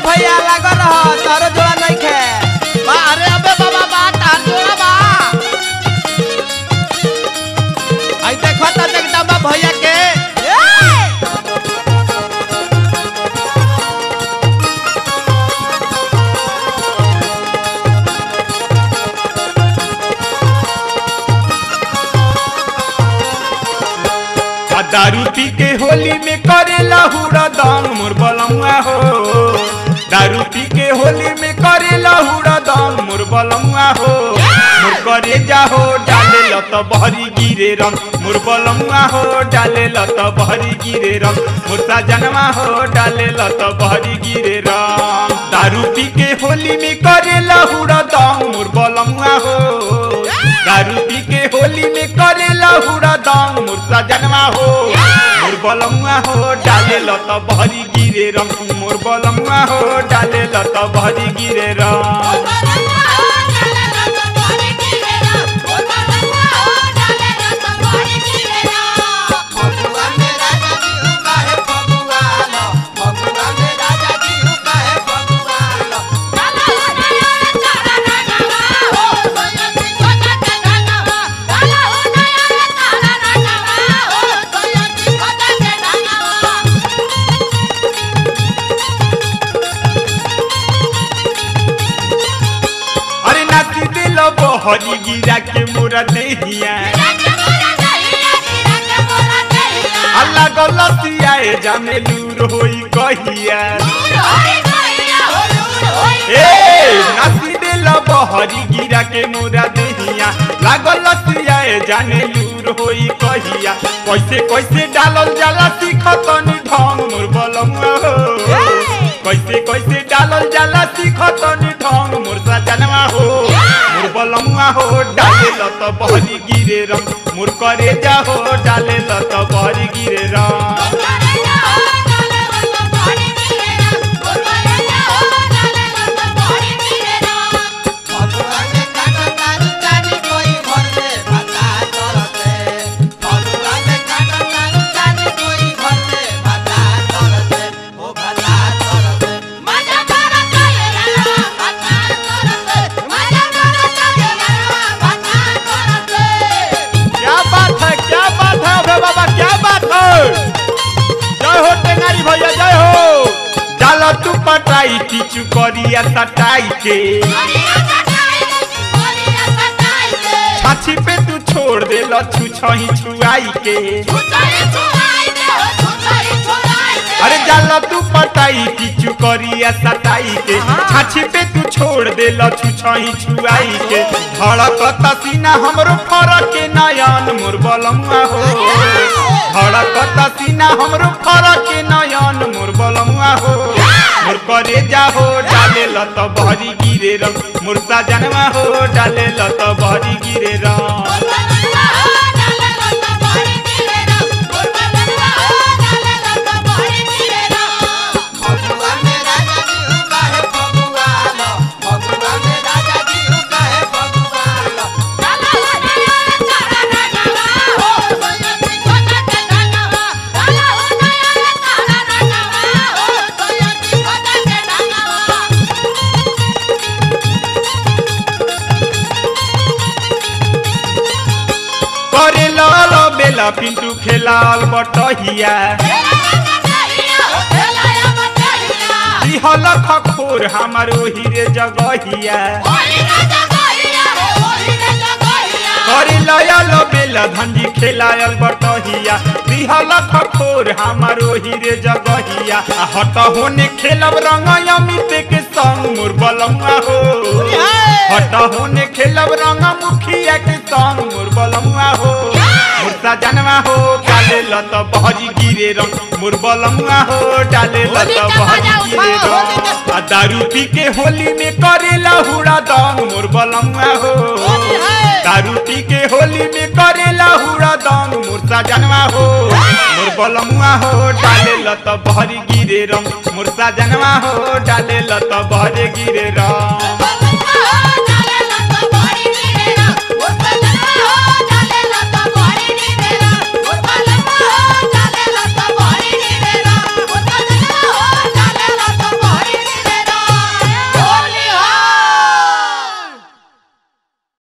भैया लागल रह तारो जोड़ा नहीं खे बा अरे अबे बाबा बा तार जोड़ा बा आई देखो ता जगदम्बा भैया के आ दारू पी के होली में करेला हुड़ा दम मोर बलमुआ हो दारू पी के होली में करेला हुड़ा दम मोर बलमुआ हो मोर करे जा हो डाले लत बहरी गिरे रंग मोर बलमुआ हो डाले लत बहरी गिरे रंग मोर साजनवा हो डाले लत बहरी गिरे रंग दारू पी के होली में करेला हुड़ा दम मोर बलमुआ हो दारू पी के होली में करेला हुड़ा दम मोर साजनवा हो मोर बलमुआ हो डाले लत बहरी गिरे रंग मोर बलमुआ हो डाले लत बहरी गिरे रंग फगुआ में राजा जी हूँ काहे फगुआ लो फगुआ में राजा जी हूँ काहे फगुआ लो अरे नाची दिल बहरी गिरा के मोरा देहिया अल्लाह गलतिया ए जाने लूर होई कहिया ए नाची दिल बहरी गिरा के मोरा देहिया लागल लतिया ए जाने लूर होई कहिया कैसे कैसे डालल जाला सिखतनी ढंग मोर बलमुआ हो कैसे कैसे डालल जाला सिखतनी ढंग मोर सजनवा हो मोर बलमुआ हो डाले लत बहरी गिरे रंग मोर करे जा हो डाले लत बहरी गिरे रंग फगुआ में काटा तारू जानी कोई घर में भता करते फगुआ में काटा तारू जानी कोई घर में भता करते ओ भता करते क्या बात है क्या बात है अबे बाबा क्या बात है जय हो टेंगारी भैया जय हो डाल तू पटाई टीचू करिया सटाई के छाछी पे तू छोड़ दे लछू छही छुआई के अरे जाला तू पटाई टीचू करिया सटाई के छाछी पे तू छोड़ दे लछू छही छुआई के धड़कता सीना हमरो फरक के नयन मोर बलमुआ हो धड़कता सीना हमरो फरक के नयन मोर बलमुआ हो मोर करे जा हो डाले लत बहरी गिरे रंग मोर साजनवा हो डाले लत बहरी गिरे रंग फगुआ में राजा जी हूँ काहे फगुआ लो फगुआ में राजा जी हूँ काहे फगुआ लो करे लाल बेला पिंटू खेलाल बटहिया दिहल खखोर हमार ओही रे जगहिया करे लयल बेला धंजी खेलायल बटहिया दिहल खखोर हमार ओही रे जगहिया आ हट होने खेलब रंग अमित के संग मोर बलमुआ हो हट होने खेलब रंग मुखिया के संग मोर बलमुआ हो मोर सजनवा हो डाले लत बहरी गिरे रंग मोर बलमुआ हो डाले लत बहरी गिरे रंग आ दारू पी के होली में करेला हुड़ा दम मोर बलमुआ हो दारू पी के होली में करेला हुड़ा दम मोर सजनवा हो मोर बलमुआ हो डाले लत बहरी गिरे रंग मोर सजनवा हो डाले लत बहरे गिरे रंग